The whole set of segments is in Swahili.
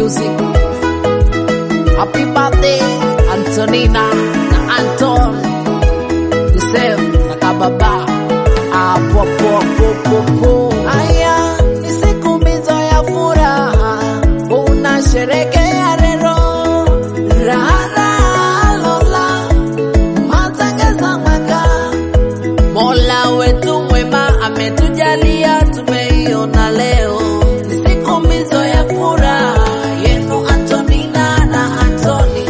music. Happy birthday Antonina na Anton Joseph na Kababa hapo hapo hapo hapo. Aya, ni siku mbizo ya furaha, unasherekea leo raha lola matangeza mwaka Mola wetu mwema ametujalia tumeiona leo, ni siku mbizo ya furaha yenu Antonina na Antoni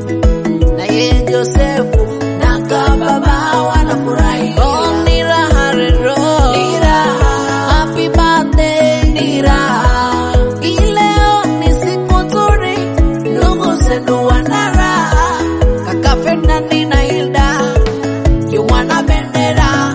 na ye Josefu na Kababa wanafurahi. Oh, ni raha rero, ni raha. Happy birthday, ni raha. Hii leo ni siku nzuri, ndugu zenu wana raha. Kaka Ferdinand na Hilda yu wana bendera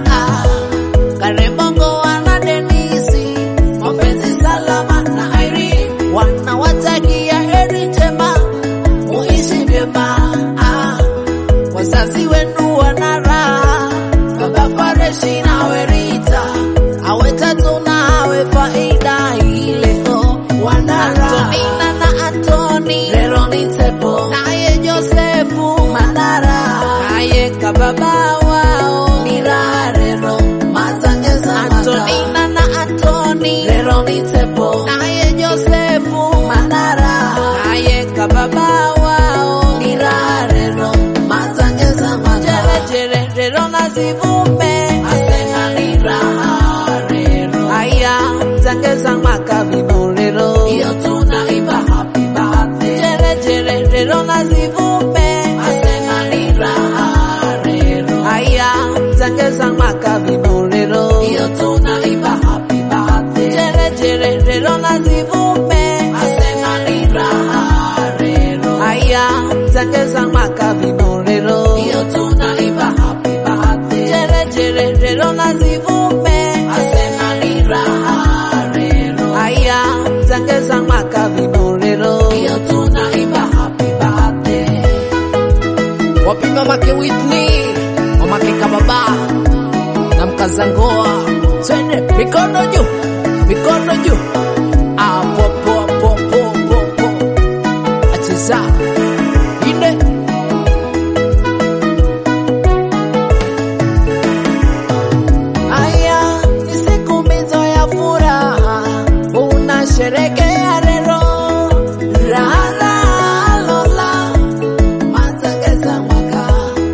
Karembongo wana Denisi mapenzi salama na Irene wanawatakia heri njema muishi vyema ah. wazazi wenu wana raha baba Fareshi nawe Rita awe tatu na awe faida ileo wana raha Antonina na Antoni lero ni tepo naye Josefu Mandara naye kababa wao ni raha lero matangeza Antonina na Antoni lero ni tepo naye Josefu Mandara naye kababa wao ni raha lero matangeza jere jere lero na zivume asena ni raha lero aya tangeza makavino lero iyo tunaimba happy birthday jere jere lero na zivume asena ni raha lero aya tangeza makavino lero iyo tunaimba happy birthday jere jere lero na zivume asena ni raha lero aya tangeza makavino lero iyo tunaimba happy birthday jere jere lero na zivume asena ni raha lero aya tangeza makavino lero iyo tunaimba happy birthday wapi mamake Whitney, mamake Kababa na mkazangoa, twende mikono juu, mikono juu, apo po po po po po, acheza ine Aya, ni siku mbizo ya furaha, unasherekea leo raha lola matangeza mwaka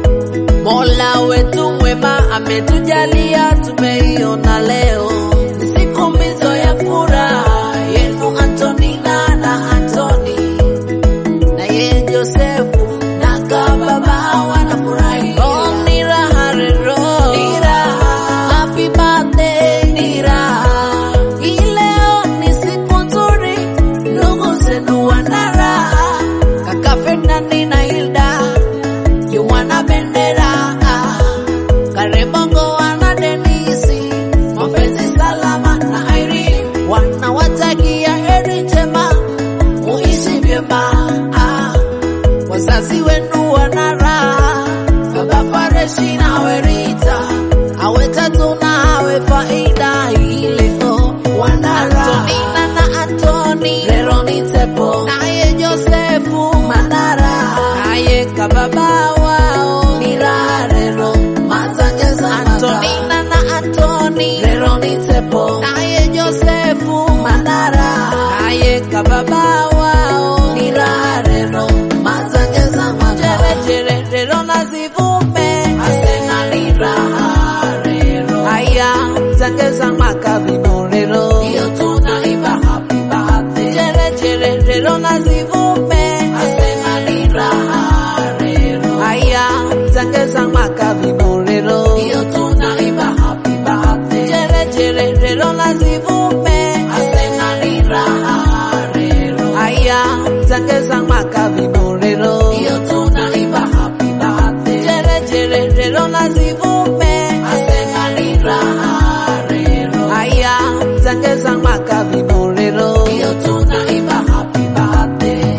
Mola wetu mwema ametujalia tumeiona leo, ni siku mbizo ya furaha yenu Antonina na Antoni na ye Josefu na Kababa wanafurahi. Oh, ni raha rero, ni raha. Happy birthday, ni raha. Hii leo ni siku nzuri, ndugu zenu wana raha. Kaka Ferdinand na Hilda yu wana bendera Karembongo wana Denisi mapenzi salama na Irene wanawatakia heri njema muishi vyema ah. wazazi wenu wana raha baba Fareshi nawe Rita awe tatu na awe faida ileo wana raha Antonina na Antoni lero ni tepo naye Josefu Mandara naye kababa wao ni raha lero matangeza Antonina na Antoni lero ni tepo naye Josefu Mandara naye kababa wao ni raha lero matangeza jere jere lero na zivume asena ni raha lero aya tangeza makavino lero iyo tunaimba happy birthday jere jere lero na zivume asena ni raha lero aya tangeza makavino lero iyo tunaimba happy birthday jere jere lero na zivume asena ni raha lero aya tangeza makavino lero iyo tunaimba happy birthday jere jere lero na zivume asena ni raha lero aya tangeza makavino lero iyo tunaimba happy birthday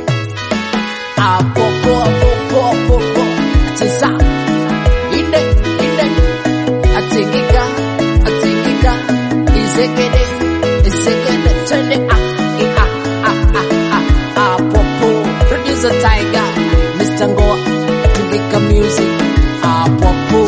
apo po po po po po cheza inde inde atingika atingika izekede izekede twende ah ah ah ah ah Atingika music hapo hapo